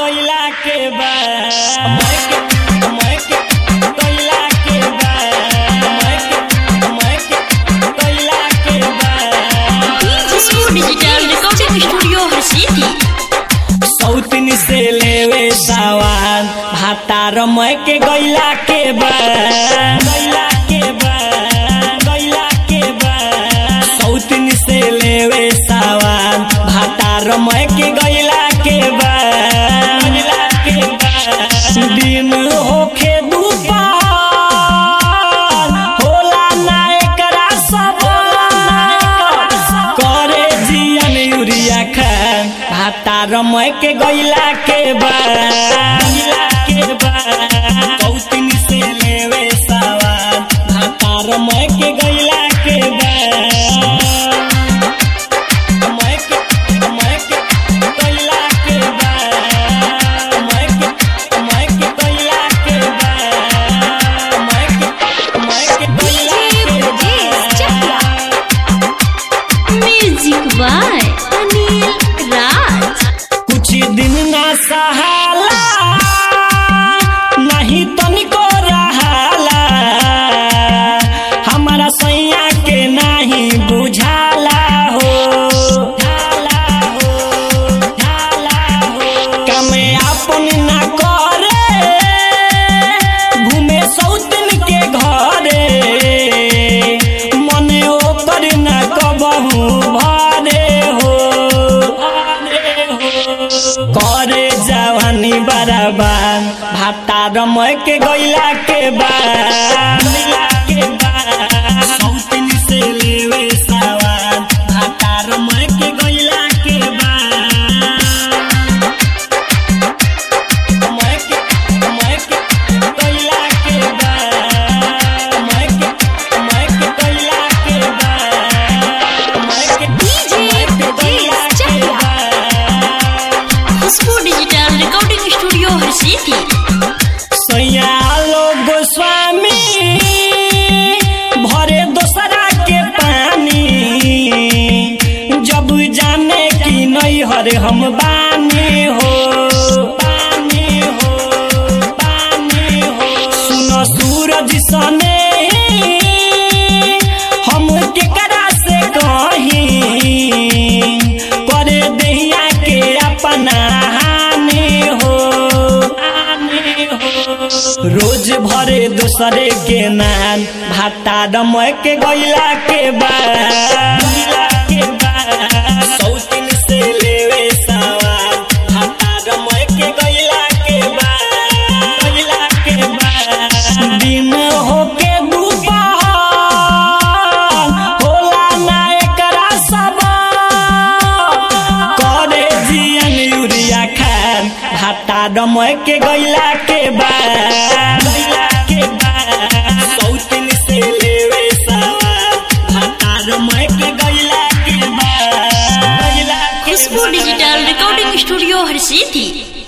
कोयला के बाद मैं के मैं के कोयला के बाद मैं के मैं के कोयला के बाद Disco Digital Recording Studio City. सौतन से लेवे सवाल भातार मैं के गैला के बाद गैला के बाद गैला के बाद सौतन से लेवे सवाल भातार मैं के गैला के बाद गैला के बाद दिन होखे दुपहर होला ना एकरा सवाल करे जियन यूरिया खान भाता रमय के गैला के बाद गैला के बाद कौतिन से लेवे सवाल भाता रमय के गैला के बाद मैं के मैं के गैला के बाद मैं के मैं के गैला के बाद मैं के मैं के गैला के बाद Music by Anil Raj. कुछ दिन ना सहाला नहीं तनिको रहाला हमारा सैया के नहीं बुझाला हो झाला हो झाला हो कमे अपन ना करे घूमे सौतन के घरे मने ओकर ना कबहू भरे हो भरे हो करे जवानी बराबर भाता रमय के गैला के बाद गैला के बाद सौतन से लेवे सवाल भाता रमय के गैला के बाद मैं के मैं के गैला के बाद मैं के मैं के गैला के बाद मैं के DJ मैं के गैला के बाद Disco Digital Recording Studio City. सैयालो Goswami भरे दोसरा के पानी जब जाने की नहीं हरे हम बानी हो बानी हो बानी हो सुनो सूरज सने हम केकरा से कहीं करे दहिया के अपना हानि हो हानि हो रोज भरे दूसरे के नाम भाता दमय के गैला के बाद गैला के बाद सौतिन से लेवे सवाल भाता दमय के गैला के बाद गैला के बाद दिन होके दुपहर होला ना एकरा सवाल करे जियन यूरिया खान भाता दमय के गैला के बाद गैला के बाद सौतिन से लेवे सवाल भाता दमय के गैला के बाद गैला के Disco Digital Recording Studio City.